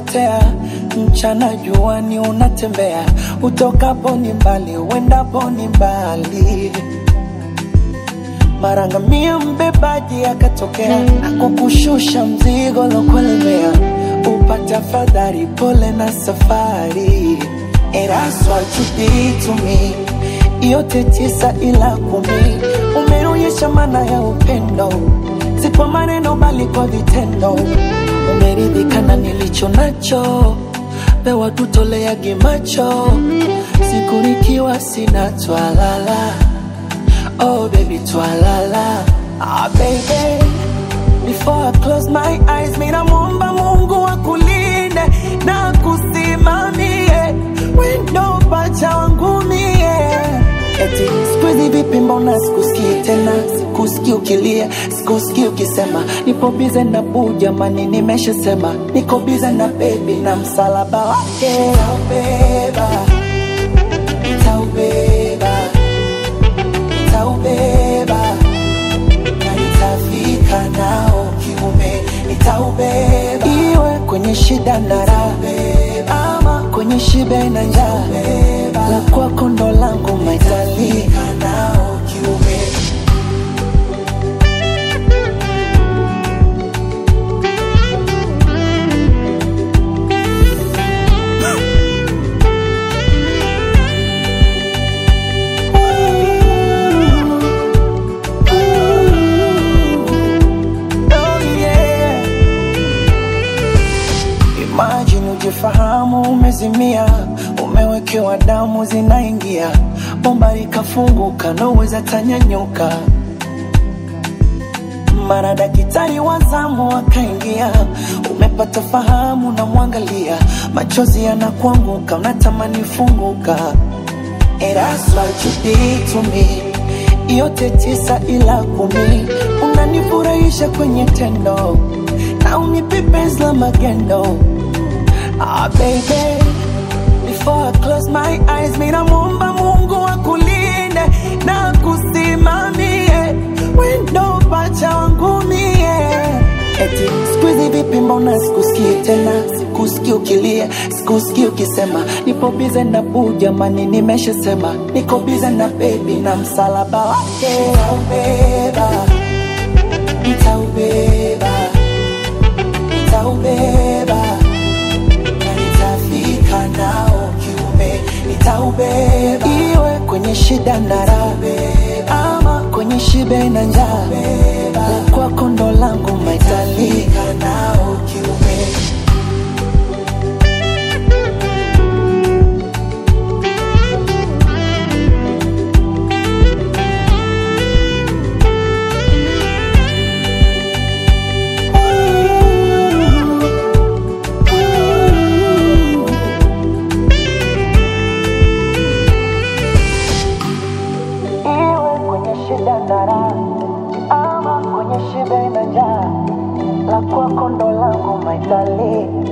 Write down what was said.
unapotea mchana juani unatembea utokapo ni mbali uendapo ni mbali marangamia mbebaji akatokea akukushusha mzigo lokuelemea upate afadhali pole na safari And that's what you did to me yote tisa ila kumi umeonyesha maana ya upendo si kwa maneno bali kwa vitendo umeridhika na nilicho nacho pewa tutoleage macho siku nikiwa sina twalala oh baby twalala ah baby before I close my eyes mina muomba mungu akulinde na kusimamie wendo pacha wangu mie eti sikuizi vipi mbona sikusikii tena sikusikii ukilia sikusikii ukisema nipo bize na buu jamani nimeshasema niko bize na bebi na msalaba wake taubeba taubeba taubeba na nitafika nao kiume nitaubeba iwe kwenye shida na raha ama kwenye shibe na njaa la kwako ndo langu maitali nao kiume Oh, yeah. Imagine ujifahamu umezimia, umewekewa damu zinaingia, bomba likafunguka, naweza tanyanyuka. Mara daktari wa zamu akaingia, umepata fahamu, namwangalia, machozi yanakuanguka, unatamani funguka. And that's what you did to me. Yote tisa ila kumi, unanifurahisha kwenye tendo na unipe penzi la magendo. Ah baby, before I close my eyes, mina muomba Mungu akulinde na kusimamie wendo pacha wangu mie. Eti sikuizi vipi, mbona sikusikii tena, sikusikii ukilia, sikusikii ukisema nipo bize na buu, jamani, nimeshasema niko bize na bebi na msalaba wake nitaubeba, nitaubeba, nitaubeba na nitafika nao kiume, nitaubeba iwe kwenye shida na raha ama kwenye shibe na njaa, la kwako ndo langu maitali nao kiume. iwe kwenye shida na raha ama kwenye shibe na njaa, la kwako ndo langu maitali